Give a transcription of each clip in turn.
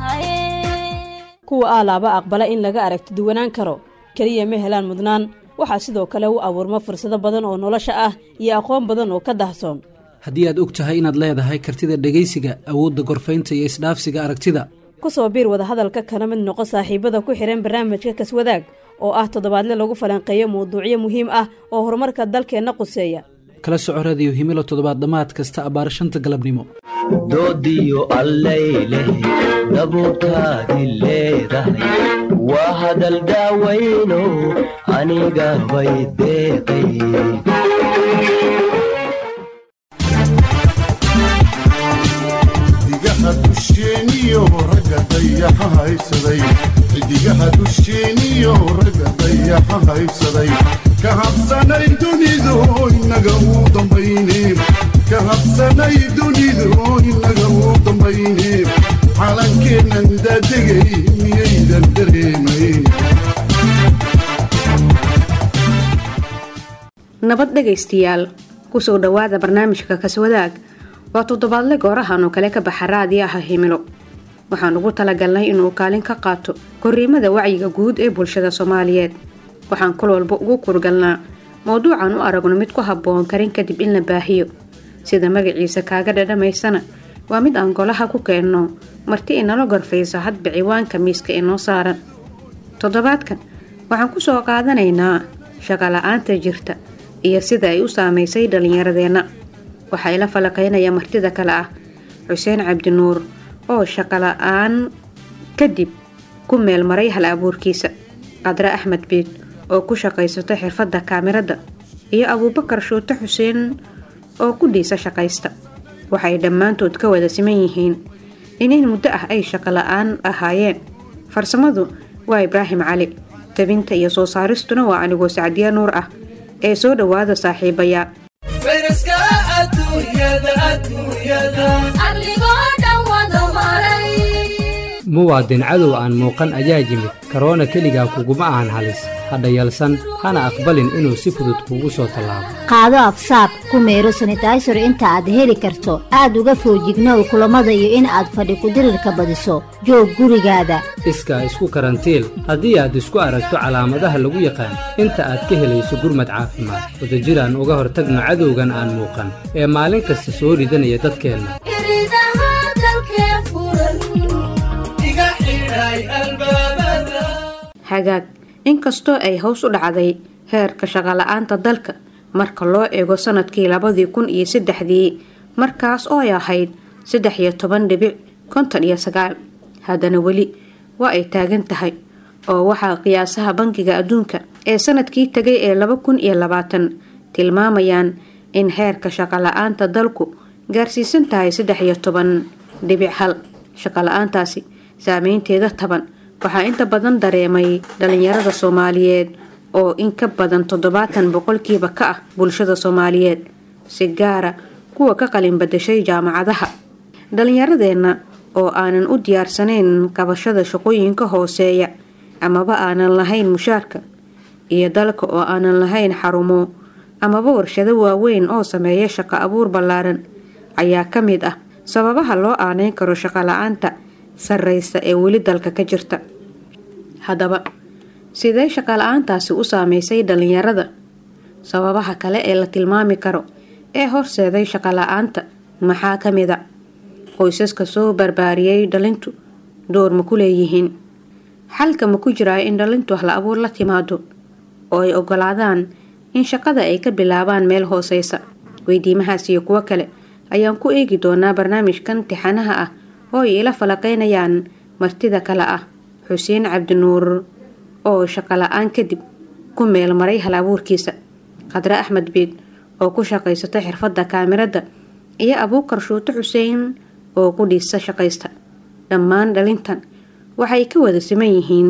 kuwa aalaaba aqbala in laga aragti duwanaan karo keliya ma helaan mudnaan waxaa sidoo kale u abuurma fursado badan oo nolosha ah iyo aqoon badan oo ka dahsoon haddii aad og tahay inaad leedahay kartida dhegaysiga awoodda gorfaynta iyo isdhaafsiga aragtida ku soo biir wadahadalka kana mid noqo saaxiibada ku xidhan barnaamijka kaswadaag oo ah toddobaadle lagu falanqeeyo mawduucyo muhiim ah oo horumarka dalkeenna quseeya kala soco radiyo himilo toddobaad dhammaad kasta abbaar shanta galabnimo doodiyo allayleh dabuurtaadi leedahay waa hadal daawayno aniga bay deeqay xidigaha dusheeniyo ragga dayaxa haysaday xidigaha dusheeniyo ragga dayaxa haysaday ka habsanay dunidu inaga uu dambayne ka habsanay dunidu inaga uu dambayne calankeennan daadegay miyaydan dareemayn nabad dhegaystayaal kusoo dhowaada barnaamijka kaswadaag waa toddobaadle goorahan oo kale ka baxa raadiyaha himilo waxaan ugu talagalnay inuu kaalin ka qaato korriimada wacyiga guud ee bulshada soomaaliyeed waxaan kol walba ugu kurgalnaa mowduucan u aragno mid ku habboon karin kadib in la baahiyo sida magaciisa kaaga dhadhamaysana waa mid aan golaha ku keenno marti inala gorfayso hadba ciwaanka miiska inoo saaran toddobaadkan waxaan ku soo qaadanaynaa shaqala-aanta jirta iyo sida ay u saamaysay dhallinyaradeenna waxaa ila falaqaynaya martida kale ah xuseen cabdinuur oo shaqala-aan kadib ku meel maray hal abuurkiisa qadre axmed biid oo ku shaqaysato xirfadda kaamirada iyo abuubakar shuute xuseen oo ku dhiisa shaqaysta waxay dhammaantood ka wada siman yihiin inin muddo ah ay shaqala-aan ahaayeen farsamadu waa ibraahim cali tabinta iyo soo saaristuna waa anigoo sacdiya nuur ah ee soo dhowaada saaxiibayaa muwaadin cadow aan muuqan ayaa yimid karoona keligaa kuguma ahan halis hadha yalsan hana aqbalin inuu si fudud kuugu soo tallaabo qaado absaab ku meero sanitaysar inta aad heli karto aad uga foojignow kulammada iyo in aad fadhi kudirirka badiso joog gurigaada iskaa isku karantiil haddii aad isku aragto calaamadaha lagu yaqaan inta aad ka helayso gurmad caafimaad wadajiraan uga hortagno cadowgan aan muuqan ee maalin kasta soo ridanaya dadkeenna hagaag inkastoo ay hoos u dhacday heerka shaqala-aanta dalka marka loo eego sanadkii labadii kun iyo saddexdii markaas oo ay ahayd saddex iyo toban dhibic konton iyo sagaal haddana weli waa ay taagan tahay oo waxaa qiyaasaha bankiga adduunka ee sanadkii tegay ee laba kun iyo labaatan tilmaamayaan in heerka shaqala-aanta dalku gaarsiisan tahay saddex iyo toban dhibic hal shaqala-aantaasi saameynteeda taban waxaa inta badan dareemay dhalinyarada soomaaliyeed oo in ka badan toddobaatan boqolkiiba ka ah bulshada soomaaliyeed si gaara kuwa ka qalin badashay jaamacadaha dhalinyaradeenna oo aanan u diyaarsanayn qabashada shaqooyinka hooseeya amaba aanan lahayn mushaarka iyo dalka oo aanan lahayn xarumo amaba warshado waaweyn oo sameeya shaqo abuur ballaaran ayaa ka mid ah sababaha loo aaneyn karo shaqala-aanta sarreysa ee weli dalka ka jirta haddaba sidee shaqala-aantaasi u saameysay dhalinyarada sababaha kale ee la tilmaami karo ee horseeday shaqala-aanta maxaa ka mid a qoysaska soo barbaariyey dhalintu door ma ku leeyihiin xalka ma ku jiraa in dhalintu hal abuur la timaado oo ay ogolaadaan in shaqada ay ka bilaabaan meel hooseysa weydiimahaas iyo kuwo kale ayaan ku eegi doonaa barnaamijkan tixanaha ah oo ay ila falaqaynayaan martida kale ah xuseen cabdinuur oo shaqala-aan kadib ku meel maray hal abuurkiisa qadre axmed biid oo ku shaqaysata xirfadda kaamirada iyo abuukar shuute xuseen oo ku dhiisa shaqaysta dhammaan dhalintan waxay ka wada siman yihiin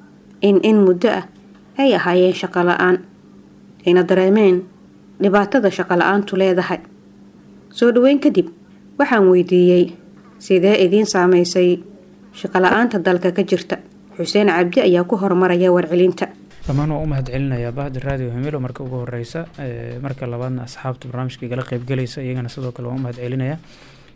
in in muddo ah ay ahaayeen shaqala-aan ayna dareemeen dhibaatada shaqala-aantu leedahay soo dhaweyn kadib waxaan weydiiyey sidee idiin saameysay shaqala-aanta dalka ka jirta xuseen cabdi ayaa ku horumaraya warcelinta dhammaan waa u mahad celinayaa bahda raadiyo himilo marka ugu horeysa marka labaadna asxaabta barnaamijka igala qeybgelaysa iyagana sidoo kale waan u mahad celinayaa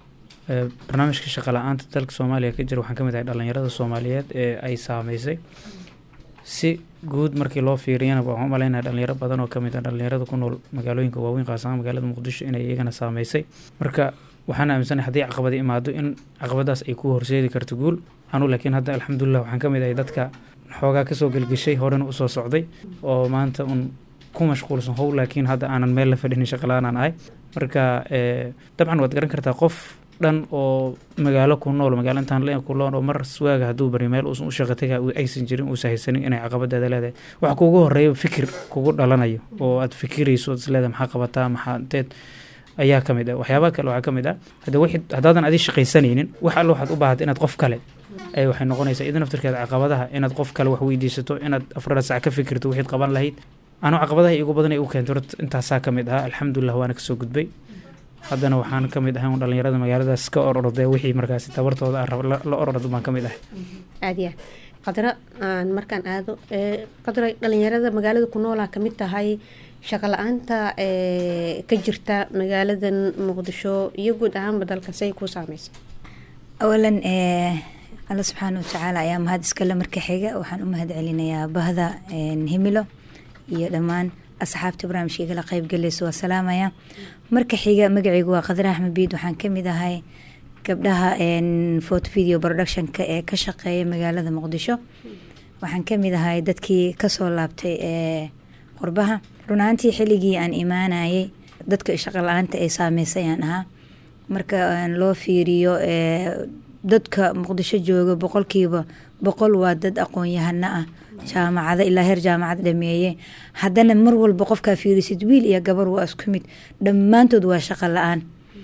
barnaamijka shaqa la-aanta dalka soomaaliya ka jira waxaan ka mid ahay dhalinyarada soomaaliyeed ee ay saameysay si guud markii loo fiiriyana waxaan u malaynaya dhalinyaro badan oo kamid ah dhalinyarada ku nool magaalooyinka waaweyn qaasaan magaalada muqdisho inay iyagana saameysay marka waxaan aaminsanahay haddii caqabadi imaado in caqabadaas ay ku horseedi karto guul anu laakiin hadda alxamdulilah waxaan ka mid ahay dadka xoogaa kasoo gelgeshay horena usoo socday oo maanta un ku mashquulsan how laakiin hadda aanan meel la fadhinin shaqala-aanaan ahay marka dabcan waad garan kartaa qof dhan oo magaalo ku nool magaalo intaan le ku nool oo mar swaaga hadduu bari meel uusan u shaqataga aysan jirin uusan haysanin inay caqabadeeda leedahay waxa kuugu horeeya fikir kugu dhalanayo oo aad fikirayso is leedahay maxaa qabataa maxaa inteed ayaa ka mid ah waxyaabaha kale waxaa ka mid ah hadda wixii haddaadan adi shaqaysanaynin wax alle waxaad u baahata inaad qof kale ay waxay noqonaysaa idin naftirkeeda caqabadaha inaad qof kale wax weydiisato inaad afrada sac ka fikirto wixiid qaban lahayd anu caqabadaha igu badan ay u keento horta intaasaa ka mid ahaa alxamdulilah waana kasoo gudbay haddana waxaan ka mid ahay un dhalinyarada magaaladaas ka ororday wixii markaasi tabartooda la orordo baan ka mid ahay aad ya qadro aan markaan aado qadro dhalinyarada magaalada ku noolaa kamid tahay shaqo la-aanta ka jirta magaaladan muqdisho iyo guud ahaanba dalka say ku saameysa awalan alla subxaana watacaala ayaa mahad iskale marka xiga waxaan u mahad celinayaa bahda himilo iyo dhammaan asxaabta barnaamijka igala qeybgalaysa waa salaamaya marka xiga magaceygu waa qadar axmed biid waxaan kamid ahay gabdhaha photo video productionka ee ka shaqeeya magaalada muqdisho waxaan kamid ahay dadkii kasoo laabtay ee qurbaha run ahaantii xilligii aan imaanayay dadka shaqo la-aanta ay saameysay aan ahaa marka loo fiiriyo dadka muqdisho jooga boqolkiiba boqol waa dad aqoon-yahano ah jaamacado ilaa heer jaamacad dhameeye haddana mar walba qofkaa fiirisid wiil iyo gabar waa isku mid dhammaantood waa shaqo la-aan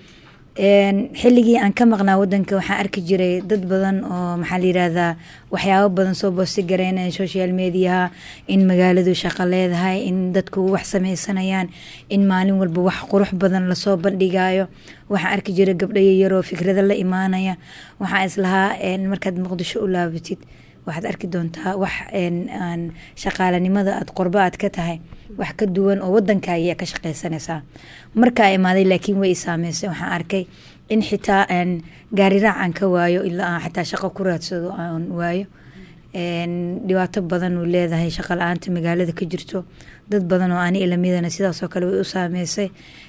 xilligii aan ka maqnaa wadanka waxaan arki jiray dad badan oo maxaa la yirahdaa waxyaabo badan soo boosti gareynaya social mediaha in magaaladu shaqo leedahay in dadku wax sameysanayaan in maalin walba wax qurux badan lasoo bandhigayo waxaan arki jiray gabdho yaryaroo fikrado la imaanaya waxaan islahaa markaad muqdisho u laabatid waxaad arki doontaa wax aan shaqaalanimada aad qorbo aad ka tahay wax ka duwan oo wadankaaga ka shaqeysanaysaa markaa imaaday laakiin way isaameysay waxaan arkay in xitaa gaariraac aan ka waayo ilaa aan xataa shaqo ku raadsado aan waayo dhibaato badan uu leedahay shaqo la-aanta magaalada ka jirto dad badan oo ani ilamidana sidaasoo kale way u saameysay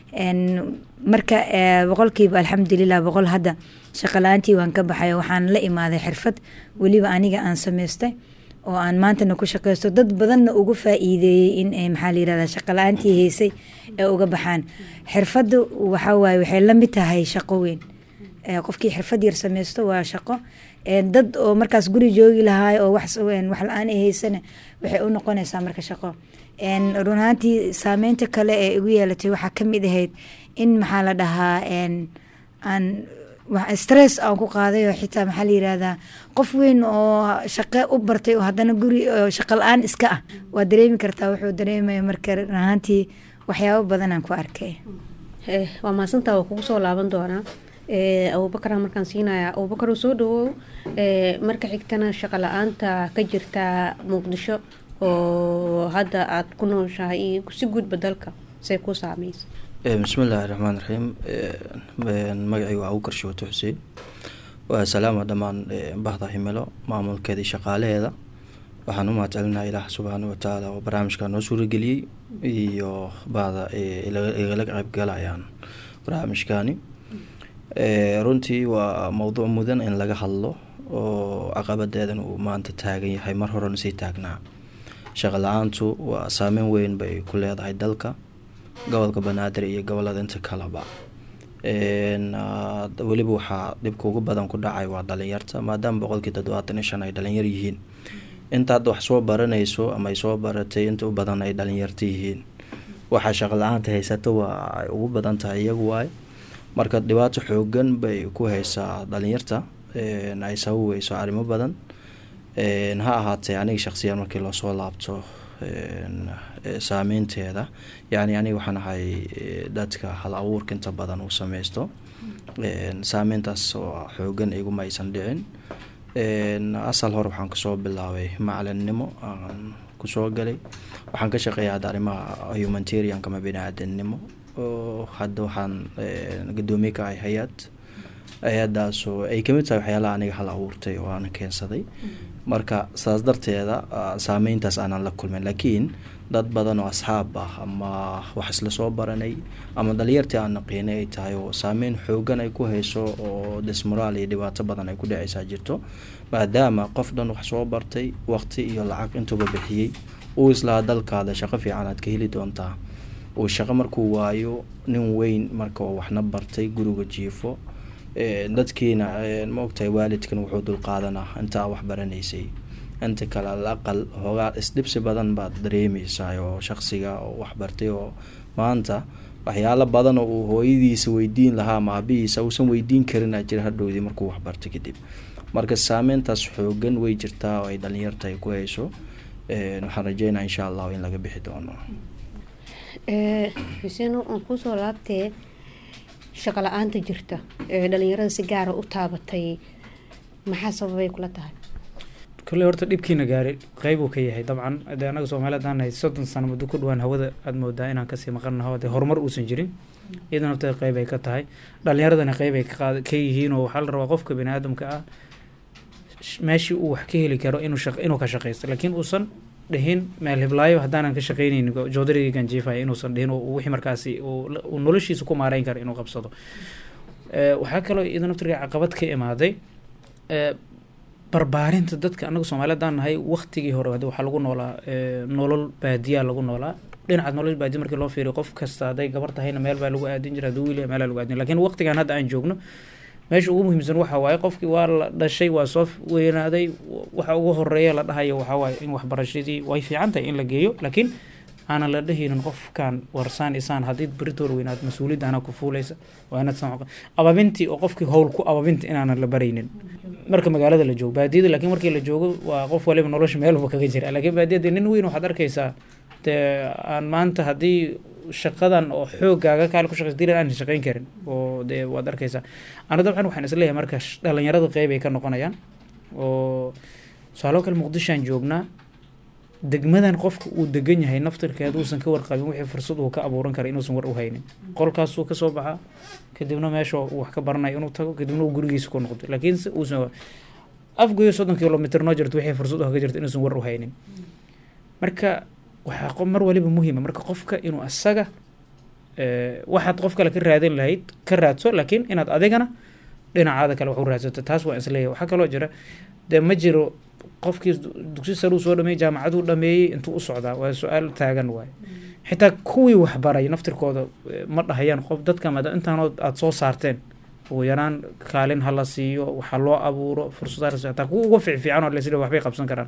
marka boqolkiiba alxamdulilah boqol hadda shaqo la-aantii waan ka baxay waxaan la imaaday xirfad weliba aniga aan sameystay oo aan maantana ku shaqeysto dad badanna ugu faa-iideeyey in maxaa la yirahdaa shaqo la-aantii haysay ee uga baxaan xirfadda waxaa waaye waxay la mid tahay shaqo weyn qofkii xirfad yar sameysto waa shaqo dad oo markaas guri joogi lahaay oo wax la-aan ay haysana waxay u noqonaysaa marka shaqo run ahaantii saameynta kale ee igu yeelatay waxaa kamid ahayd in maxaa la dhahaa aan stress aan ku qaaday oo xitaa maxaa la yirahdaa qof weyn oo shaqe u bartay oo haddana guri shaqo la-aan iska ah waa dareemi kartaa wuxuu dareemaya marka run ahaantii waxyaabo badan aan ku arkay waa mahadsantaa waa kugu soo laaban doonaa abubakara markaan siinaya abubakar soo dhawow marka xigtana shaqo la-aanta ka jirta muqdisho oo hadda aada ku nooshahay iyo si guudba dalka say ku saameysa bismillaahi raxmaan raxiim magacaygu waa abukar shooto xuseen waa salaama dhammaan bahda himilo maamulkeeda iyo shaqaalaheeda waxaan u mahad celinaha ilaah subxaana watacaala oo barnaamijka noo suurageliyey iyo bahda igala qeybgalayaan barnaamijkani runtii waa mowduuc mudan in laga hadlo oo caqabadeedan uu maanta taagan yahay mar horena sii taagnaa shaqo la-aantu waa saameyn weyn bay ku leedahay dalka gobolka banaadir iyo gobolada inta kaleba weliba waxaa dhibka ugu badan ku dhacay waa dhalinyarta maadaama boqolkii toddobaatan iyo shan ay dhalinyar yihiin inta hadda wax soo baranayso ama ay soo baratay inta u badan ay dhalinyarta yihiin waxaa shaqo la-aanta haysato waa ay ugu badan tahay iyagu waay marka dhibaato xoogan bay ku haysaa dhalinyarta ay sababeyso arrimo badan ha ahaatee aniga shaqsiyan markii loosoo laabto saameynteeda yacni aniga waxaan ahay dadka hal abuurka inta badan uu sameysto saameyntaas oo xoogan iguma aysan dhicin asal hore waxaan kasoo bilaabay macalinnimo aan kusoo galay waxaan ka shaqeeya hadda arrimaha humanitarianka ama bini-aadamnimo oo hadda waxaan gadoomiye ka ahay hay-ad hay-adaasoo ay kamid tahay waxyaalaha aniga hal abuurtay oo aana keensaday marka saas darteeda saameyntaas aanan la kulmin laakiin dad badan oo asxaab ah ama wax isla soo baranay ama dhalinyartii aan naqiinay ay tahay oo saameyn xoogan ay ku hayso oo dismoraal iyo dhibaato badan ay ku dhaceysaa jirto maadaama qof dhan wax soo bartay waqti iyo lacag intuba bixiyey uu islahaa dalkaada shaqo fiican aad ka heli doontaa uu shaqo markuu waayo nin weyn marka oo waxna bartay guriga jiifo dadkiina ma ogtahay waalidkan wuxuu dulqaadanaa intaa wax baranaysay inta kale al aqal hoogaa isdhibsi badan baad dareemeysaa oo shaqsiga oo waxbartay oo maanta waxyaalo badan oo uu hooyadiisa weydiin lahaa ama aabihiisa uusan weydiin karin aa jira hadhowdii markuu waxbartay kadib marka saameyntaas xoogan way jirtaa oo ay dhalinyarta ay ku hayso waxaan rajeynaa insha allahu in laga bixi doono xuseen aan kusoo laabtee shaqo la-aanta jirta ee dhalinyarada si gaara u taabatay maxaa sababay kula tahay kolley horta dhibkiina gaaray qeyb uu ka yahay dabcan de anaga soomaali hadaan nahay soddon sano muddo ku dhawaan hawada aada moodaa inaan kasii maqannaho dee horumar uusan jirin iyadana horta qeyb ay ka tahay dhalinyaradana qeyb ay kaqaad ka yihiin oo waxaa la rabaa qofka bani aadamka ah meeshii uu wax ka heli karo inuu shaq inuu ka shaqaysto laakiin uusan dhihin meel hiblaayo haddaanan ka shaqeyneynin joodarigan jiifaya inuusan dhihin wixii markaasi uu noloshiisa ku maareyn karo inuu qabsado waxaa kaloo iyada naftirka caqabad ka imaaday barbaarinta dadka anaga soomaaliyad aan nahay waktigii hore hade waxaa lagu noolaa nolol baadiyaa lagu noolaa dhinacaad nolol baadiya markii loo fiiriyo qof kasta hadday gabar tahayna meel baa lagu aadin jira haduu wiil meelaa lagu aadin lakin waqtigan hadda aan joogno meesha ugu muhiimsan waxa waaye qofkii waa la dhashay waa soo weynaaday waxa ugu horeeya la dhahayo waxaa waaye in waxbarashadii way fiican tahay in la geeyo laakiin aanan la dhehaynin qofkan warsaan isaan haddii beritoor weynaad mas-uuliyadda anaa ku fuuleysa waa inaad san ababintii oo qofkii howl ku ababinta inaanan la baraynin marka magaalada la joogo baadiyada laakiin markii la joogo waa qof waliba nolosha meelba kaga jira laakiin baadiyada nin weyn waxaad arkaysaa dee aan maanta haddii shaqadan oo xoogaaga kaale ku shaqeysa dilan aan shaqeyn karin oo dee waad arkaysaa ana dabcan waxaan isleeyahay marka dhalinyarada qeyb ay ka noqonayaan oo tusaaloo kale muqdishoan joognaa degmadan qofka uu degan yahay naftirkeeda uusan ka warqabin wixii fursad uu ka abuuran kara inuusan war u haynin qolkaasuu kasoo baxaa kadibna meesha uu wax ka baranayo inuu tago kadibna uu gurigiisa ku noqdo laakiin uusan afgoyo soddon kilomitr noo jirto wixii fursad u ka jirto inuusan war u haynin marka waxaa mar waliba muhiima marka qofka inuu asaga waxaad qof kale ka raadin lahayd ka raadso laakiin inaad adigana dhinacaada kale wax u raadsato taas waa isleeyahay waxaa kaloo jira dee ma jiro qofkii dugsi saruu soo dhameeyey jaamacaduu dhameeyey intuu u socdaa waa su-aal taagan waaye xitaa kuwii waxbaray naftirkooda ma dhahayaan qof dadka maada intaanoo aada soo saarteen ugu yaraan kaalin ha la siiyo waxa loo abuuro fursadaha xitaa kuwa uga fiicfiican oo lesida waxbay qabsan karaan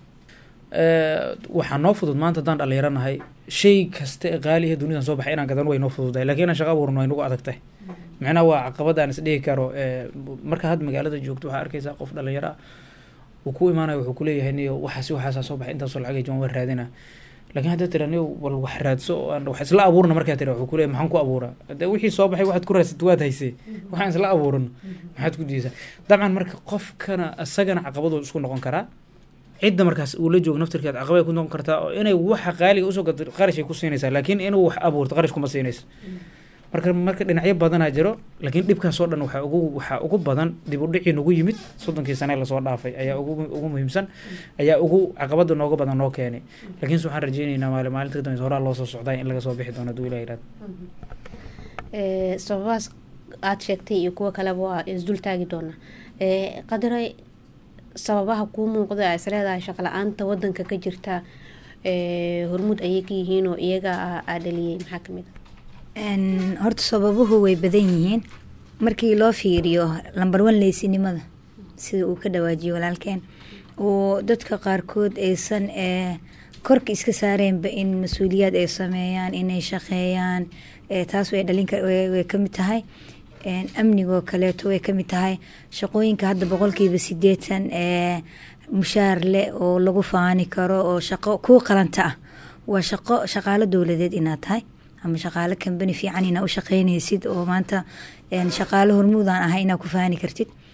waxaa noo fudud maanta haddaan dhalinyaro nahay shay kasta ee qaaliha dunidan soo baxay inaan gadan way noo fududahay lakiin inaan shaqa abuurno way nagu adag tahay macnaha waa caqabad aan isdhihi karo marka hadda magaalada joogto waxaa arkaysaa qof dhalinyaro ah uu ku imaanayo wuxuu kuleeyahay niyo waxaasi waxaasaa soo baxay intaasoo lacag joogan waa raadina lakiin haddaa tira niyo wal wax raadso oo aan wax isla abuurna markaa tira wuxuu kuleeyahay maxaan ku abuuraa de wixii soo baxay waxaad ku raadsatay waad haysay waxaan isla abuurano maxaad ku diisaa dabcan marka qofkana isagana caqabaduu isku noqon karaa cidda markaas uu la joogo naftirkeed caqabay ku noqon kartaa oo inay waxa qaaliga usoo gato qarashay ku siinaysaa laakiin inuu wax abuurto qarash kuma siinaysa marka marka dhinacyo badanaa jiro laakiin dhibkaasoo dhan waxaa ugu waxaa ugu badan dib u dhicii nagu yimid soddonkii sane lasoo dhaafay ayaa ugu ugu muhiimsan ayaa ugu caqabada nooga badan noo keenay laakiinse waxaan rajeyneynaa maali maalinta kadambeysa horaa loo soo socday in laga soo bixi doono haduu ilah yidhahdo sababahaas aada sheegtay iyo kuwo kaleba waa isdul taagi doonaa qadare sababaha kuu muuqda a isleedahay shaqo la-aanta wadanka ka jirta hormuud ayay ka yihiin oo iyaga aa dhaliyey maxaa kamid a horta sababuhu way badan yihiin markii loo fiiriyo lambar wan leysinimada sida uu ka dhawaajiyo walaalkeen oo dadka qaarkood aysan korka iska saareenba in mas-uuliyaad ay sameeyaan inay shaqeeyaan taas way dhalin way kamid tahay amnigoo kaleeto way kamid tahay shaqooyinka hadda boqolkiiba sideetan ee mushaar leh oo lagu faani karo oo shaqo kuu qalanta ah waa shaqo shaqaalo dowladeed inaad tahay ama shaqaalo kambani fiican inaa u shaqeynaysid oo maanta shaqaalo hormuudaan ahay inaa ku faani kartid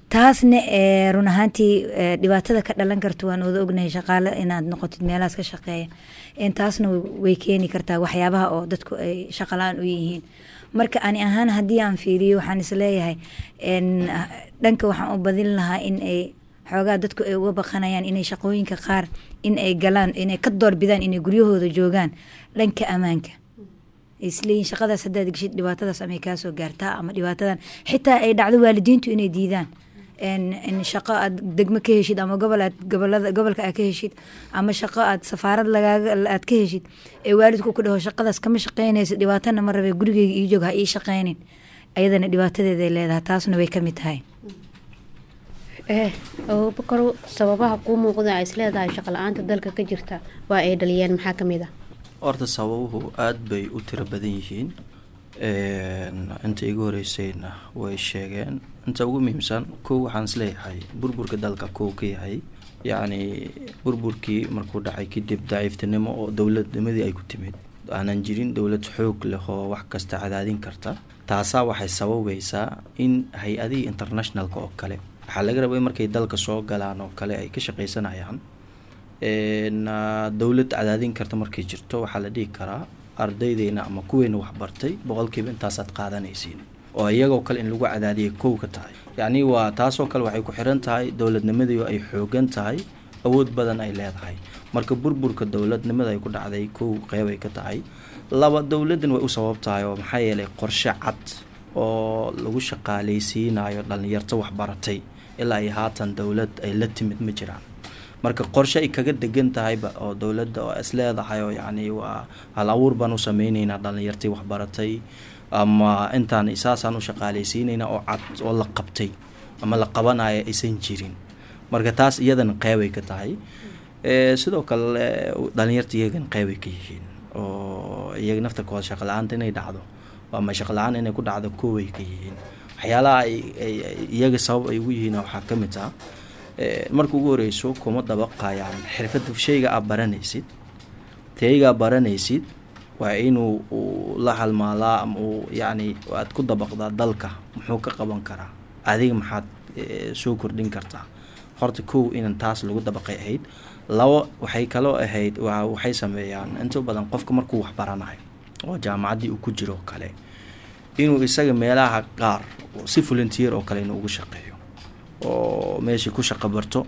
taasna ee, run ahaantii ee, dhibaatada ka dhalan karta waan wada ognahay shaqaale inaad noqotid meelahaas ka shaqeeya Een, taasna way keeni kartaa waxyaabaha oo dadku ay shaqalaan u yihiin marka ani ahaan haddii aan fiiriyo waxaan isleeyahay een, dhanka waxaan u badin lahaa in ay xoogaa dadku ay uga baqanayaan inay shaqooyinka qaar in ay galaan inay ka doorbidaan inay guryahooda joogaan dhanka ammaanka isleeyihin shaqadaas haddaad geshid dhibaatadaas amay kaasoo gaartaa ama dhibaatadan xitaa ay dhacdo waalidiintu inay diidaan in in shaqo aad degmo ka heshid ama gobol aad gobolada gobolka aad ka heshid ama shaqo aad safaarad lagaaga aad ka heshid ee waalidku ku dhaho shaqadaas kama shaqeynaysa dhibaatana ma rabe gurigeyga ii joog ha ii shaqeynin ayadana dhibaatadeeda ay leedahay taasna way ka mid tahay eh abubakar sababaha kuu muuqda ay isleedahay shaqo la-aanta dalka ka jirta waa ay dhaliyeen maxaa ka mid ah horta sababuhu aada bay u tiro badan yihiin inta igu horeysayna way sheegeen inta ugu muhiimsan kow waxaan isleeyahay burburka dalka kow ka yahay yacni burburkii markuu dhacay kadib daciiftinimo oo dowladnimadii ay ku timid aanan jirin dowlad xoog leh oo wax kasta cadaadin karta taasaa waxay sababaysaa in hay-adihii internationalka oo kale waxaa laga rabay markay dalka soo galaan oo kale ay ka shaqaysanayaan dowlad cadaadin karta markay jirto waxaa la dhihi karaa ardaydeena ama kuweena waxbartay boqolkiiba intaasaad qaadanaysiin oo iyagoo kale in lagu cadaadiyay kow ka tahay yacni waa taasoo kale waxay ku xiran tahay dowladnimadii ay xoogan tahay awood badan ay leedahay marka burburka dowladnimada ay ku dhacday kow qeybay ka tahay laba dowladdan way u sabab tahay oo maxaa yeelay qorshe cad oo lagu shaqaaleysiinayo dhalinyarto waxbaratay ilaa ay haatan dowlad ay la timid ma jiraan marka qorshe ay kaga degan tahayba oo dowladda oo is leedahay oo yacni waa hal abuur baan u sameyneynaa dhalinyartii waxbaratay ama intaan saasaan u shaqaaleysiineynaa oo cad oo la qabtay ama la qabanayo aysan jirin marka taas iyadana qeybay ka tahay sidoo kale dhalinyarta iyagan qeybay ka yihiin oo iyaga naftarkooda shaqa la-aanta inay dhacdo ama shaqa la-aan inay ku dhacdo kooway ka yihiin waxyaalaha ay iyaga sabab ay ugu yihiin waxaa ka mid ah marka ugu horeyso kuma dabaqayaan xirfada shayga aad baranaysid taygaa baranaysid waa inuu la halmaalaa ama uu yacni aad ku dabaqdaa dalka muxuu ka qaban karaa adiga maxaad soo kordhin kartaa horta kow inan taas lagu dabaqay ahayd labo waxay kaloo ahayd waxay sameeyaan inta badan qofka markuu wax baranayo oo jaamacaddii uu ku jiro oo kale inuu isaga meelaha qaar si volunteer oo kale inuu ugu shaqeeyo oo meeshai ku shaqo barto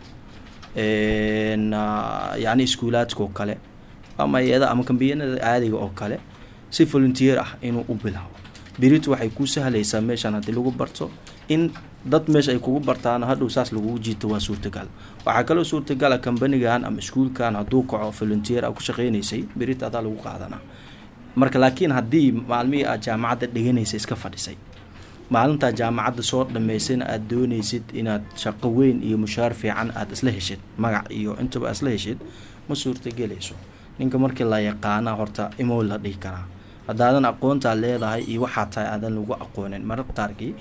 yacni iskuulaadka oo kale ama iyada ama kambiyanada caadiga oo kale si volunteer ah inuu u bilaabo berit waxay ku sahlaysaa meeshaan haddii lagu barto in dad meesha ay kugu bartaan hadhow saas lagugu jiito waa suurtagal waxaa kaloo suurtagala kambanigan ama iskuulkan hadduu kaco volunteer a ku shaqeynaysay berit adaa lagu qaadanaa marka laakiin haddii maalmihii aad jaamacadda dhiganaysa iska fadhisay maalintaa jaamacadda soo dhammaysayna aada doonaysid inaad shaqo weyn iyo mushaar fiican aada isla heshid magac iyo intaba aad isla heshid ma suurtagelayso ninka markii la yaqaana horta imow la dhihi karaa haddaadan aqoontaa leedahay iyo waxaa tahay aadan lagu aqoonin mararka qaarkii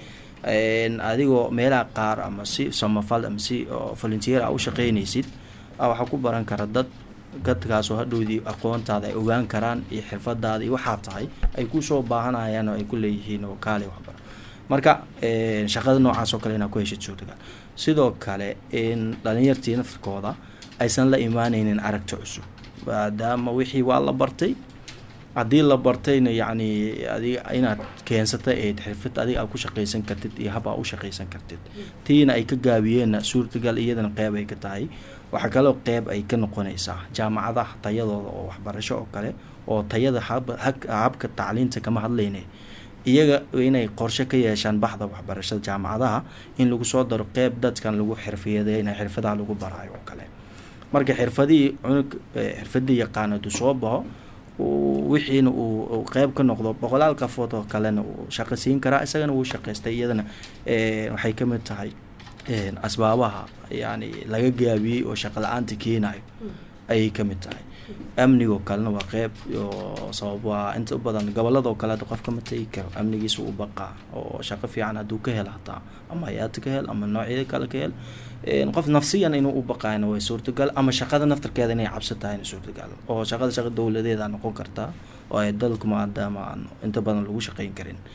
adigoo meelaha qaar ama si samafal ama si volunteer a u shaqeynaysid waxaa ku baran kara dad dadkaasoo hadhowdii aqoontaada ay ogaan karaan iyo xirfadaada iyo waxaa tahay ay kusoo baahanayaan oo ay ku leeyihiin oo kaale waxbaro marka shaqada noocaas oo kale inaad ku heshid suurtagal sidoo kale in dhalinyartii naftarkooda aysan la imaaneynin aragti cusub maadaama wixii waa la bartay haddii la bartayna yacni adiga inaad keensatay ayd xirfad adiga aad ku shaqaysan kartid iyo hab aa u shaqaysan kartid tiina ay ka gaabiyeenna suurtagal iyadana qeyb ay ka tahay waxaa kaloo qeyb ay ka noqonaysaa jaamacadaha tayadooda oo waxbarasho oo kale oo tayada habka tacliinta kama hadlayne iyaga inay qorshe ka yeeshaan baxda waxbarashada jaamacadaha in lagu soo daro qeyb dadkan lagu xirfiyadeyna xirfadaha lagu baraayo oo kale marka xirfadihii cunug xirfadii yaqaan haduu soo baxo wixiina uu qeyb ka noqdo boqolaal qafood oo kalena uu shaqo siin karaa isagana wuu shaqaystay iyadana waxay ka mid tahay asbaabaha yani laga gaabiyey oo shaqo la-aanta keenayo ayay ka mid tahay amnigoo kalena waa qeyb oo sabab waa inta badan goboladoo kale hadda qof kama tegi karo amnigiisa u baqaa oo shaqo fiican hadduu ka hel hataa ama hay-aada ka hel ama noocyada kale ka hel qof nafsiyan inuu u baqayna way suurtagal ama shaqada naftarkeeda inay cabso tahayna suurtagal oo shaqada shaqa dowladeeda noqon kartaa oo ay dalku maadaama aan inta badan lagu shaqeyn karin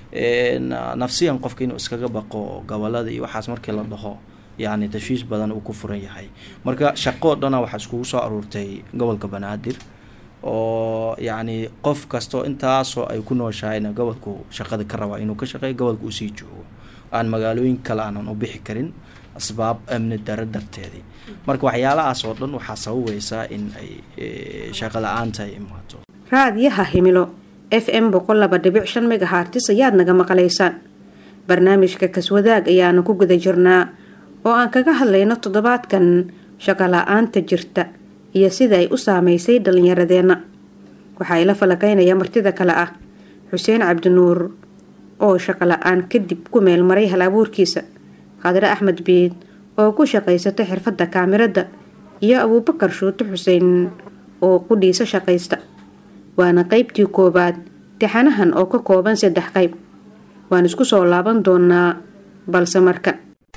nafsiyan qofka inuu iskaga baqo gobolada iyo waxaas markii la dhaho yacni tashwiish badan uu ku furan yahay marka shaqo dhana waxaa iskugu soo aruurtay gobolka banaadir oo yacni qof kastoo intaasoo ay ku nooshahayna gobolku shaqada ka rabaa inuu ka shaqeeyo gobolka usii joogo aan magaalooyin kale aanan u bixi karin asbaab amni daro darteedii marka waxyaalahaas oo dhan waxaa sababaysaa in ay shaqo la-aanta ay imaato raadiyaha himilo f m boqol laba dhibic shan megahartis ayaad naga maqlaysaan barnaamijka kaswadaag ayaanu ku guda jirnaa oo aan kaga hadlayno toddobaadkan shaqo la-aanta jirta iyo sida ay u saameysay dhalinyaradeenna waxaa ila falakaynaya martida kale ah xuseen cabdinuur oo shaqo la-aan kadib ku meel maray hal abuurkiisa khadre axmed biid oo ku shaqaysata xirfadda kaamirada iyo abuubakar shuute xuseen oo qudhiisa shaqaysta waana qeybtii koowaad tixanahan oo ka kooban saddex qayb waan isku soo laaban doonaa balse marka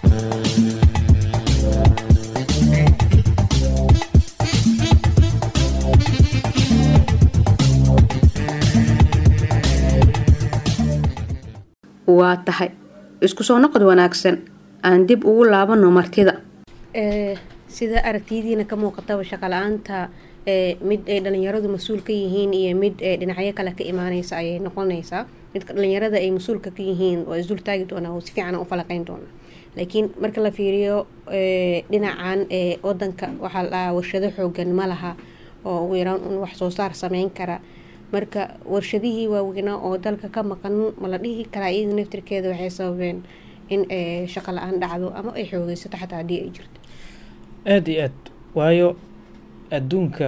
waa tahay isku soo noqod wanaagsan aan dib ugu laabano martida sida aragtiyadiina ka muuqataba shaqala-aanta mid ay dhalinyaradu mas-uul ka yihiin iyo mid dhinacyo kale ka imaaneysa ayay noqonaysaa midka dhalinyarada ay mas-uulka ka yihiin waa isdul taagi doonaa oo si fiican u falaqeyn doonaa laakiin marka la fiiriyo dhinacan wadanka waxaa la dhahaa warshado xoogan ma laha oo ugu yaraan un wax soo saar sameyn kara marka warshadihii waaweynaa oo dalka ka maqan ma la dhihi karaa iyada naftirkeeda waxay sababeen in shaqo la-aan dhacdo ama ay xoogeysato xataa haddii ay jirto aada iyo aad waayo adduunka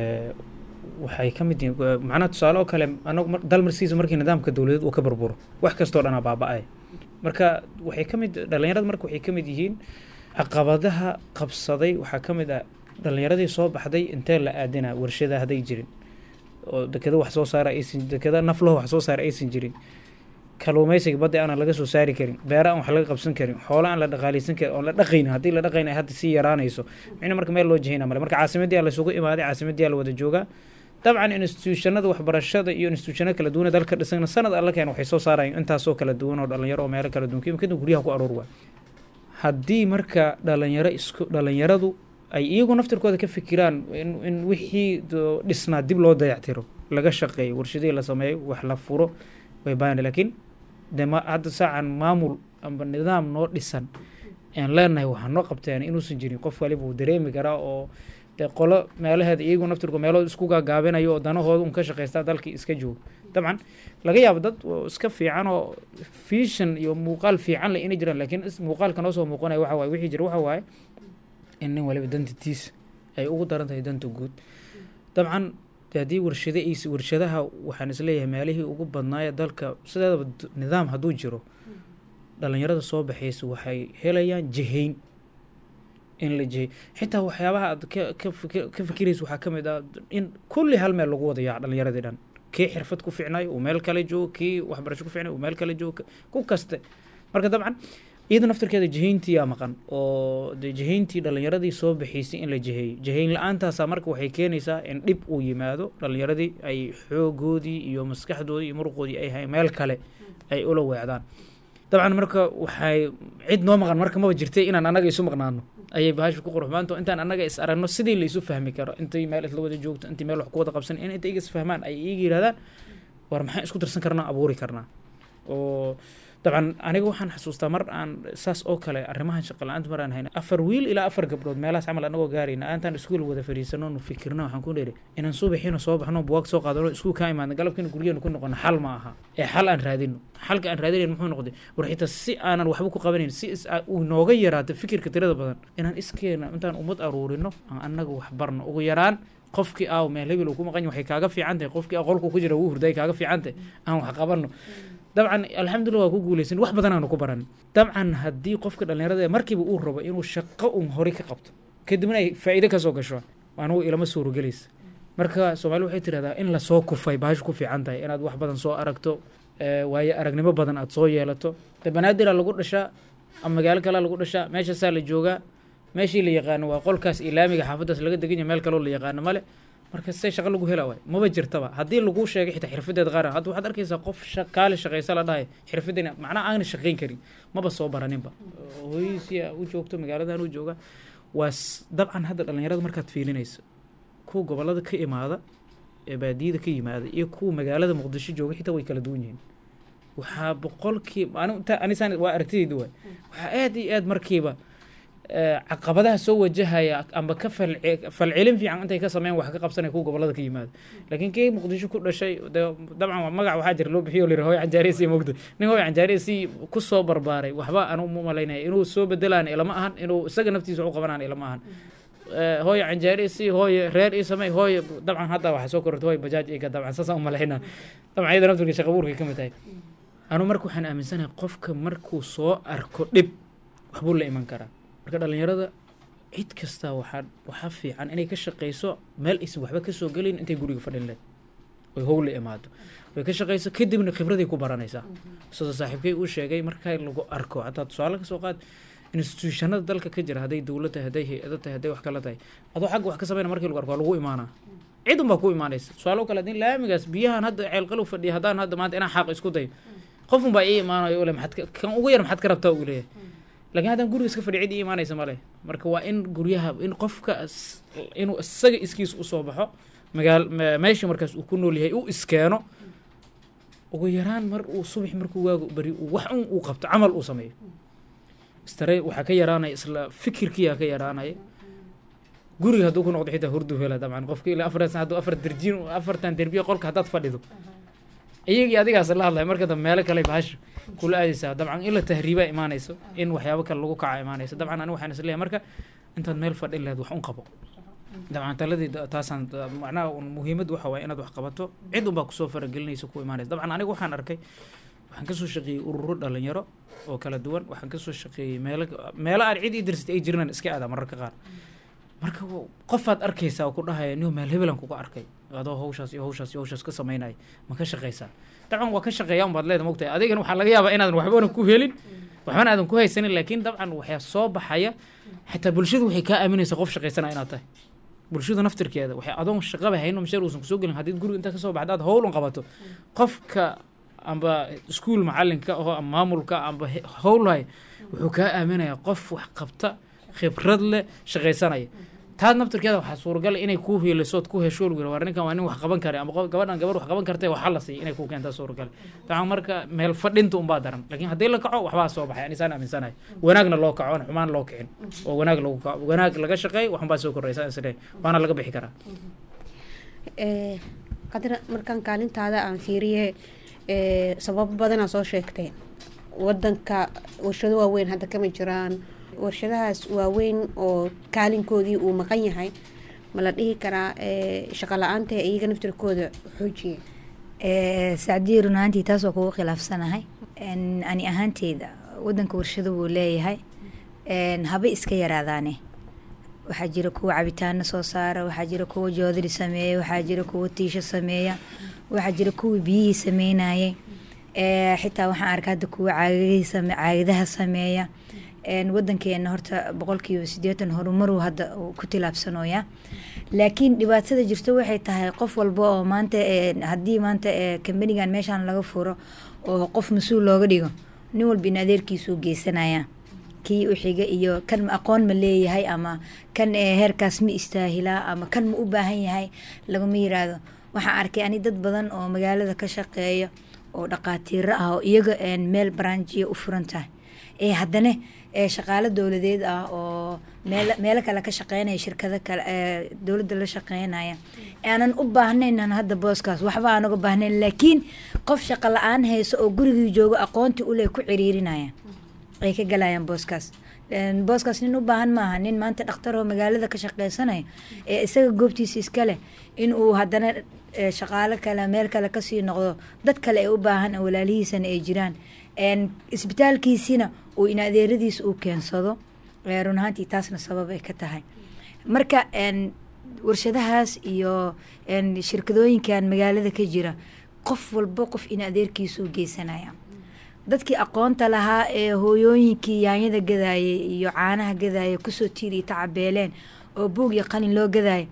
waxay ka mid yihiin macnaha tusaale oo kale anagu dal marsiisa markii nidaamka dowladeed uu ka burburo wax kastoo dhanaa baaba-ay marka waxay ka mid dhalinyarada marka waxay ka mid yihiin caqabadaha qabsaday waxaa ka mid ah dhalinyaradii soo baxday intee la aadina warshada hadday jirin oo dekeda wax soo saara aysan dekeda naflaho wax soo saara aysan jirin kaluumeysiga badda aanan laga soo saari karin beera aan wax laga qabsan karin xoola aan la dhaqaaleysan karin oon la dhaqayn haddii la dhaqayn ay hadda sii yaraanayso micna marka meel loo jihayna male marka caasimadii aa laysugu imaaday caasimadii aa la wada joogaa dabcan institutionada waxbarashada iyo institutionada kala duwan ee dalka dhisana sanad alla keen waxay soo saarayaan intaasoo kala duwan oo dhalinyaro oo meelo kala duwan kadib kadib guryaha ku aroor waa haddii marka dhalinyaro isku dhalinyaradu ay iyagu naftirkooda ka fikiraan in wixii dhisnaa dib loo dayactiro laga shaqeeyo warshadihii la sameeyo wax la furo way baan laakiin de ma hadda saacan maamul amba nidaam noo dhisan aan leenahay waxaa noo qabteen inuusan jirin qof waliba uu dareemi karaa oo de qolo meelaheeda iyagu naftirko meelood isku gaagaabinayo oo danahooda un ka shaqaystaa dalkii iska joogo dabcan laga yaabo dad iska fiican oo fiishan iyo muuqaal fiican le inay jiraan laakiin muuqaalka noo soo muuqanaya waxa waaye wixii jira waxa waaye in nin waliba danta tiis ay ugu daran tahay danta guud dabcan haddii warshada warshadaha waxaan isleeyahay meelihii ugu badnaaya dalka sideedaba nidaam hadduu jiro dhalinyarada soo baxaysa waxay helayaan jihayn in la jihay xitaa waxyaabaha aad ka fikiraysa waxaa ka mid ah in kulli hal meel lagu wada yaac dhalinyaradii dhan kii xirfad ku ficnayo uu meel kale joogo kii waxbarasho ku ficnayo uu meel kale joogo ku kaste marka dabcan iyada naftirkeeda jihayntiyaa maqan oo de jihayntii dhalinyaradii soo baxaysay in la jiheeyo jihayn la-aantaasa marka waxay keenaysaa in dhib uu yimaado dhalinyaradii ay xoogoodii iyo maskaxdoodii iyo muruqoodii ay hay meel kale ay ula weecdaan dabcan marka waxay cid noo maqan marka maba jirtay inaan annaga isu maqnaano ayay bahasha ku qurxmaanto intaan annaga is aragno sidii la isu fahmi karo intay meel isla wada joogto intay meel wax ku wada qabsan in intay iga is fahmaan ay iiga yidhahdaan war maxaan isku darsan karnaa abuuri karnaa oo dabcan aniga waxaan xasuustaa mar aan saas oo kale arrimahan shaqa la-aanta mar aan hayna afar wiil ilaa afar gabdhood meelahaas camal anagoo gaarayna aantaan iskuul wada fadhiisano nu fikirna waxaan ku dheeri inaan subaxiina soo baxno buwaag soo qaadano iskuul kaa imaadna galabkiina guryaheenu ku noqono xal ma aha ee xal aan raadino xalka aan raadinayn muxuu noqday war xitaa si aanan waxba ku qabanayn si uu nooga yaraato fikirka tirada badan inaan iskeena intaan ummad aruurino aan annaga wax barno ugu yaraan qofkii aaw meel hebel uu ku maqan waxay kaaga fiican tahay qofkii aqolku ku jira wuu hurday kaaga fiican tahay aan wax qabanno dabcan alxamdulillah waa ku guuleysan wax badan aanu ku baran dabcan haddii qofka dhalinyarada markiiba uu rabo inuu shaqo un hore ka qabto kadibna ay faa'iide kasoo gasho anugu ilama suurogelaysa marka soomaali waxay tirahdaa in lasoo kufay bahasha ku fiican tahay inaad wax badan soo aragto waayo aragnimo badan aad soo yeelato de banaadira lagu dhashaa ama magaalo kalea lagu dhashaa meeshaasaa la joogaa meeshii la yaqaano waa qolkaas ilaamiga xaafaddaas laga degan yahay meel kaloo la yaqaano male marka se shaqo lagu hela waay maba jirtaba haddii lagu sheegay xitaa xirfadeeda qaar hadda waxaad arkaysaa qof kaali shaqaysa la dhahay xirfadeena macnaha aana shaqayn karin maba soo baraninba hooyadiisia u joogto magaaladan u jooga waa dabcan hadda dhalinyarada markaad fiilinayso kuwa gobolada ka imaada ee baadiyada ka yimaada iyo kuwa magaalada muqdisho jooga xitaa way kala duwan yihiin waxaa boqolkii anisaan waa aragtidayda waay waxaa aad iyo aad markiiba caqabadaha soo wajahaya amba ka falcelin fiican intay ka sameyn wax ka qabsanaya kuwa gobolada ka yimaada laakiin kii muqdisho ku dhashay de dabcan magac waxaa jira loo bixiyo lira hooy canjaaresi mogda nin hooy canjaaresi kusoo barbaaray waxba anu ma malaynaya inuu soo bedelaan ilama ahan inuu isaga naftiisa wax u qabanaan ilama ahan hooye canjaaresi hooye reer ii samey hooye dabcan hadda waxaa soo korortay hooy bajaaj iga dabcan saasaan u malaynaa dabcan iyada naftirka shaqa buurka ka mid tahay anu marka waxaan aaminsanahay qofka markuu soo arko dhib waxbuu la iman karaa marka dhalinyarada cid kasta waxaa waxaa fiican inay ka shaqayso meel aysan waxba kasoo gelin intay guriga fadhin leed oy howla imaado way ka shaqayso kadibna khibraday ku baranaysaa sida saaxiibkay uu sheegay marka lagu arko hataa tusaale kasoo qaad institutionada dalka ka jira hadday dowlad tahay hadday hay-ado tahay hadday wax kala tahay adoo xagga wax ka sameyna markii lagu arko waa lagu imaanaa cid unbaa ku imaanaysa tusaale kale haddii laamigaas biyahan hadda ceelqalow fadhiya haddaan hadda maanta inaan xaaq isku dayo qof unbaa ii imaanayo ule maxaad kan ugu yar maxaad ka rabtaa uu leeyahay lakiin haddaan guriga iska fadhi cid ii imaanaysa male marka waa in guryaha in qofka inuu isaga iskiis usoo baxo magaal meesha markaas uu ku nool yahay u iskeeno ugu yaraan mar uu subax markuu waago beri wax un uu qabto camal uu sameeyo istare waxaa ka yaraanaya isla fikirkiyaa ka yaraanaya guriga hadduu ku noqdo xitaa hurdu hela dabcan qofka ilaa afar san hadduu afar derjiin afartan derbiya qolka haddaad fadhido iyagii adigaas la hadlaya marka dambe meelo kale bahasha kula aadaysaa dabcan in la tahriibaa imaanayso in waxyaabo kale lagu kaca imaanayso dabcan aniga waxaan isleeyahay marka intaad meel fadhin lahayd wax un qabo dabcan taladii taasaan macnaha muhiimad waxa waaya inaad wax qabato cid unbaa kusoo faragelinaysa ku imaanaysa dabcan aniga waxaan arkay waxaan kasoo shaqeeyey ururo dhalinyaro oo kala duwan waxaan kasoo shaqeeyey meelo meelo aan cid ii dirsatay ay jirnaan iska aadaa mararka qaar marka qofaad arkaysaa oo ku dhahaya niyo meel hebelan kuga arkay adoo hawshaas iyo hawshaas iyo hawshaas ka samaynaya ma ka shaqaysaa dabcan waa ka shaqeeya unbaad leeda mogtahay adigana waxaa laga yaabaa inaadan waxbana ku helin waxbana aadan ku haysanin laakiin dabcan waxaa soo baxaya xitaa bulshadu waxay kaa aaminaysaa qof shaqaysana inaad tahay bulshada naftirkeeda waxay adoon shaqaba hayno masheer uusan kusoo gelin haddii guriga intaa kasoo baxda aad howl un qabato qofka amba iskuul macalinka oo ama maamulka amba howlhay wuxuu kaa aaminayaa qof wax qabta khibrad leh shaqaysanaya taad naftirkeeda waxaa suuragal inay kuu hiilisood ku hesho lgu war ninkan waa nin wax qaban kara ama gabadhan gabar wax qaban kartay waxaa la siiya inay kuu keentaa suuragal dabcan marka meel fadhinta unbaa daran laakiin haddii la kaco waxbaa soo baxay anisaan aaminsanahay wanaagna loo kaco aan xumaan loo kicin oo wanaag lagu kaco wanaag laga shaqeey waxunbaa soo koraysa isle waana laga bixi karaa qadra markaan kaalintaada aan fiiriye sababo badanaa soo sheegtay wadanka warshado waaweyn hadda kama jiraan warshadahaas waaweyn oo kaalinkoodii uu maqan yahay ma la dhihi karaa shaqo la-aanta iyaga naftirkooda xoojiye sacdiye run ahaantii taas waa kugu khilaafsanahay ani ahaanteyda wadanka warshado wuu leeyahay haba iska yaraadaane waxaa jira kuwa cabitaano soo saara waxaa jira kuwa joodari sameeya waxaa jira kuwa tiisho sameeya waxaa jira kuwa biyihii sameynayay xitaa waxaan arka hadda kuwa caagadaha sameeya wadankeena horta boqolkiiba sideetan horumaruu hadda ku tilaabsanooya laakiin dhibaatada jirto waxay tahay qof walba oo maanta haddii maanta kambanigan meeshaan laga furo oo qof mas-uul looga dhigo nin walba in adeerkiisuu geysanaya kii u xiga iyo kan aqoon ma leeyahay ama kan heerkaas ma istaahilaa ama kan ma u baahan yahay laguma yiraahdo waxaan arkay ani dad badan oo magaalada ka shaqeeya oo dhaqaatiiro ah oo iyaga meel baranjiya u furan tahay ee haddana shaqaalo dowladeed ah oo meelo kale ka shaqeynaya shirkado kale dowladda la shaqeynaya aanan u baahnaynan hadda booskaas waxba aan uga baahnayn laakiin qof shaqo la-aan hayso oo gurigii joogo aqoontii ule ku ciriirinaya ay ka galayaan booskaas booskaas nin u baahan maaha nin maanta dhakhtaroo magaalada ka shaqeysanaya ee isaga goobtiisa iskaleh inuu haddana shaqaalo kale meel kale kasii noqdo dad kale ay u baahan walaalihiisana ay jiraan isbitaalkiisina uu in adeeradiisa uu keensado run ahaantii taasna sabab ay ka tahay marka warshadahaas iyo shirkadooyinkan magaalada ka jira qof walba qof in adeerkiisa u geysanaya dadkii aqoonta lahaa ee hooyooyinkii yaanyada gadaayay iyo caanaha gadaaya kusoo tiiriya tacabeeleen oo buug iyo qalin loo gadaaya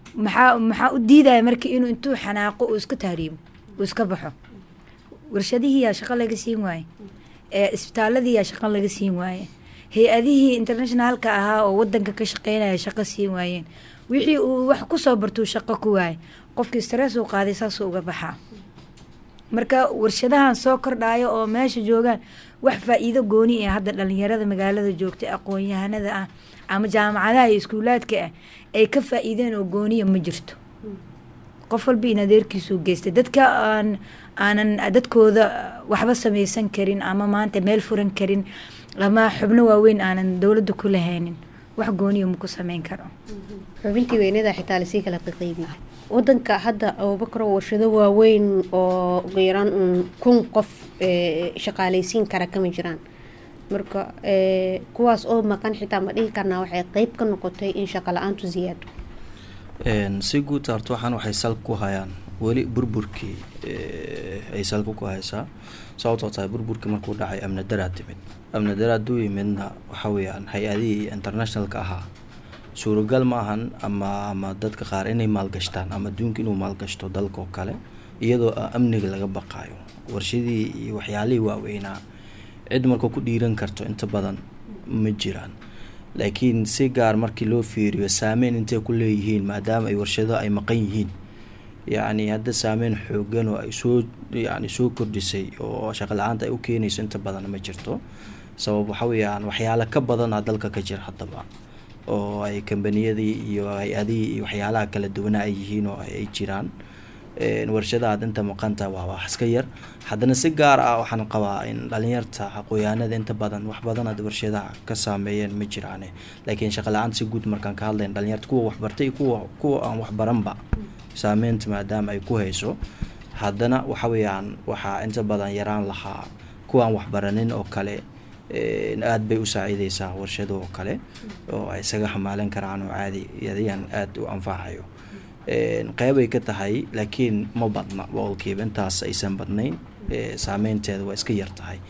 maxaa maxaa u diidaya marka inuu intuu xanaaqo uu iska tahriibo uu iska baxo warshadihiiyaa shaqo laga siin waaye isbitaaladiiyaa shaqo laga siin waaye hay-adihii internationalka ahaa oo wadanka ka shaqeynaya shaqo siin waayeen wixii uu wax kusoo bartuu shaqo ku waaye qofkii stress uu qaaday saasuu uga baxaa marka warshadahan soo kordhayo oo meesha joogaan wax faa-iido gooni ah hadda dhalinyarada magaalada joogta aqoon-yahanada ah ama jaamacadaha iyo iskuulaadka ah ay ka faa-iideen oo gooniya ma jirto qof walba in adeerkiisuu geystay dadka aan aanan dadkooda waxba sameysan karin ama maanta meel furan karin ama xubno waaweyn aanan dowladda ku lahaynin wax gooniya maku sameyn karo xubintii weynada xitaa lasii kala qiqeybi wadanka hadda abubakar warshado waaweyn oo ugu yaraan uun kun qof shaqaaleysiin kara kama jiraan marka kuwaas oo maqan xitaa ma dhihi karnaa waxay qeyb ka noqotay in shaqa la-aantu ziyaado si guud horta waxaan waxay salka ku hayaan weli burburkii ay salka ku haysaa sababtoo tahay burburkii markuu dhacay amni daraa timid amni daraa duu yimidna waxa weeyaan hay-adihii internationalka ahaa suuragal ma ahan ama ama dadka qaar inay maalgashtaan ama adduunka inuu maalgashto dalka oo kale iyadoo amniga laga baqaayo warshadii iyo waxyaalihii waaweynaa cid marka ku dhiiran karto inta badan ma jiraan laakiin si gaar markii loo fiiriyo saameyn intay ku leeyihiin maadaama ay warshado ay maqan yihiin yacni hadda saameyn xoogan oo ay soo yani soo kordhisay oo shaqo la-aanta ay u keenayso inta badan ma jirto sabab waxa weeyaan waxyaalo ka badana dalka ka jira haddaba oo ay kambaniyadii iyo hay-adihii iyo waxyaalaha kala duwana ay yihiin oo ay jiraan warshada aad inta maqanta waa wax iska yar haddana si gaar ah waxaan qabaa in dhalinyarta aqooyaanada inta badan wax badan aad warshadaha ka saameeyeen ma jiraane laakiin shaqa la-aan si guud markaan ka hadlayn dhalinyarta kuwa waxbartay iyo kuwa kuwa aan waxbaranba saameynta maadaama ay ku hayso haddana waxa weeyaan waxaa inta badan yaraan lahaa kuwa aan waxbaranin oo kale aada bay u saaciideysaa warshado oo kale oo ay isaga xamaalan karaan oo caadi yadiyan aada u anfacayo qeybay ka tahay laakiin ma badna boqolkiiba intaas aysan badnayn saameynteeda waa iska yar tahay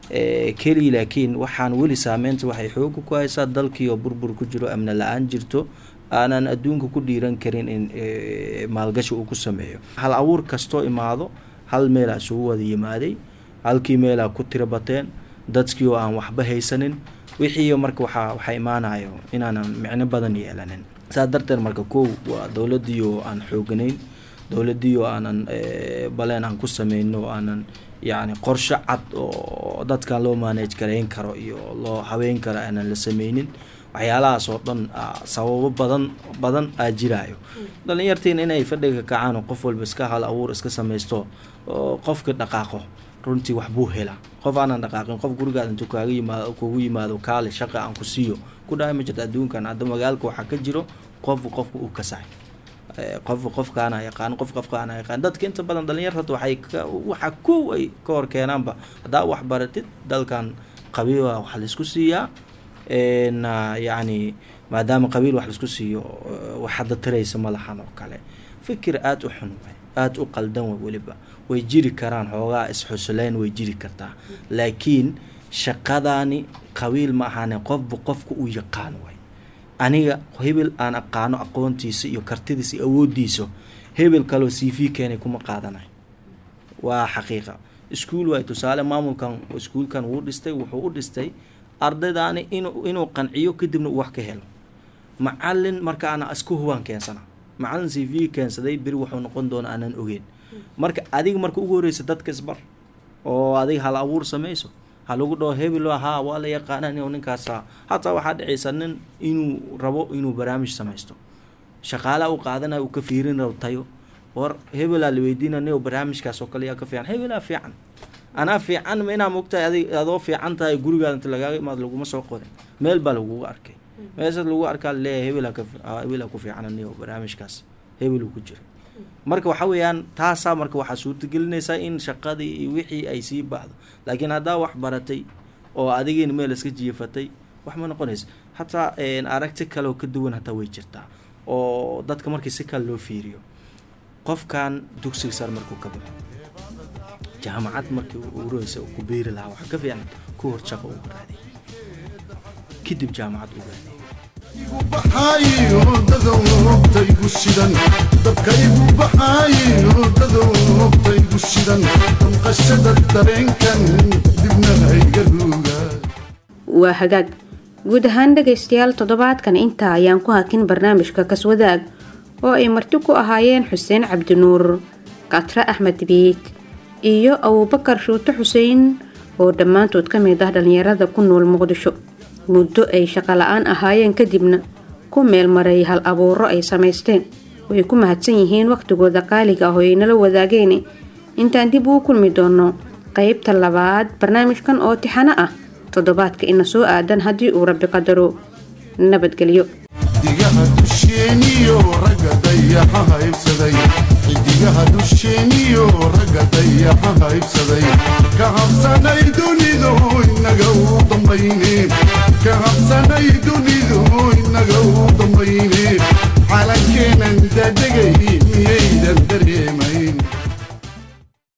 keli laakiin waxaan weli saameynta waxay xooga ku haysaa dalkii oo burbur ku jiro amni la-aan jirto aanan adduunka ku dhiiran karin in maalgashi uu ku sameeyo hal abuur kastoo imaado hal meelaa isugu wada yimaaday halkii meelaa ku tira bateen dadkii oo aan waxba haysanin wixii marka waxaa waxaa imaanayo inaanan micno badan yeelanin saas darteed marka kow waa dowladii oo aan xooganayn dowladii oo aanan baleen aan ku sameyno aanan yacni qorshe cad oo dadkan loo manage garayn karo iyo loo habeyn karo aanan la sameynin waxyaalahaas oo dhan sababo badan badan aa jiraayo dhalinyartiin inay fadhiga kacaan oo qof walba iska hal abuur iska sameysto oo qofka dhaqaaqo runtii waxbuu helaa qof aanan dhaqaaqin qof gurigaad intuu kaaga yimaado kugu yimaado kaale shaqa aan ku siiyo ku dhahay ma jirto adduunkan hadda magaalka waxaa ka jiro qofku qofka uu kasahay qofka qofkaana yaqaan qof qofkaana yaqaan dadka inta badan dhalinyarta waxay waxa kow ay ka hor keenaanba haddaa wax baratid dalkan qabiil wax laisku siiyaa yacni maadaama qabiil wax laisku siiyo wax hadda tiraysa malahan oo kale fikir aada u xun way aada u qaldan way weliba way jiri karaan xoogaa is-xusuleyn way jiri kartaa laakiin shaqadaani qabiil ma ahaane qofba qofka uu yaqaan way aniga hebel aan aqaano aqoontiisa iyo kartidiisa iyo awoodiisa hebel kaloo c v keenay kuma qaadanay waa xaqiiqa iskuol waay tusaale maamulkan iskuulkan wuu dhistay wuxuu u dhistay ardaydaani inuu inuu qanciyo kadibna uu wax ka helo macalin markaana isku hubaan keensana macalin c v keensaday beri wuxuu noqon doona aanan ogeyn marka adiga marka ugu horeysa dadka isbar oo adiga hal abuur samayso ha lagu dhaho hebel haa waa la yaqaana in ninkaasa hataa waxaa dhacaysa nin inuu rabo inuu barnaamij samaysto shaqaalaha u qaadanaya uu ka fiirin rabo tayo war hebelaa la weydiina nin barnaamijkaas oo kale yaa ka fiican hebelaa fiican anaa fiican ma inaa mogtahay adig adoo fiican tahay gurigaada inta lagaaga imaado laguma soo qorin meel baa lagugu arkay meeshaas lagu arkaa laleeyahay hebelaa ka hebelaa ku fiican nin barnaamijkaas hebeluu ku jira marka waxa weeyaan taasaa marka waxaa suurtagelinaysaa in shaqadii iyo wixii ay sii baxdo laakiin haddaa wax baratay oo adigiina meel iska jiifatay wax ma noqonaysa hataa aragti kaleoo ka duwan hataa way jirtaa oo dadka markii si kale loo fiiriyo qofkan dugsiga sar markuu ka baxo jaamacad markii ureysa ku beeri lahaa waxaa ka fiican ku hor shaqo ugu raaday kadib jaamacad u raaday baxaayo dadowtaygu shidan dabkaygu baxaayo dadowtaygu shidan damqashada dareenkan dibna hayga ruuga waa hagaag guud ahaan dhagaystayaal toddobaadkan intaa ayaan ku hakin barnaamijka kaswadaag oo ay marti ku ahaayeen xuseen cabdinuur katre axmed biig iyo abuubakar shuute xuseen oo dhammaantood ka mid ah dhallinyarada ku nool muqdisho muddo ay shaqo la-aan ahaayeen kadibna ku meel maray hal abuuro ay samaysteen way ku mahadsan yihiin wakhtigooda qaaliga ah oo ay nala wadaageen intaan dib ugu kulmi doono qeybta labaad barnaamijkan oo tixano ah toddobaadka ina soo aadan haddii uu rabbi qadaro nabadgelyo xidigaha dusheeniyo ragga dayaxa haybsaday xidigaha dusheeniyo ragga dayaxa haybsaday ka habsanay dunidu inaga u dambayne ka habsanay dunidu inaga u dambayne calankeenan dadegay miyaydan dareemayn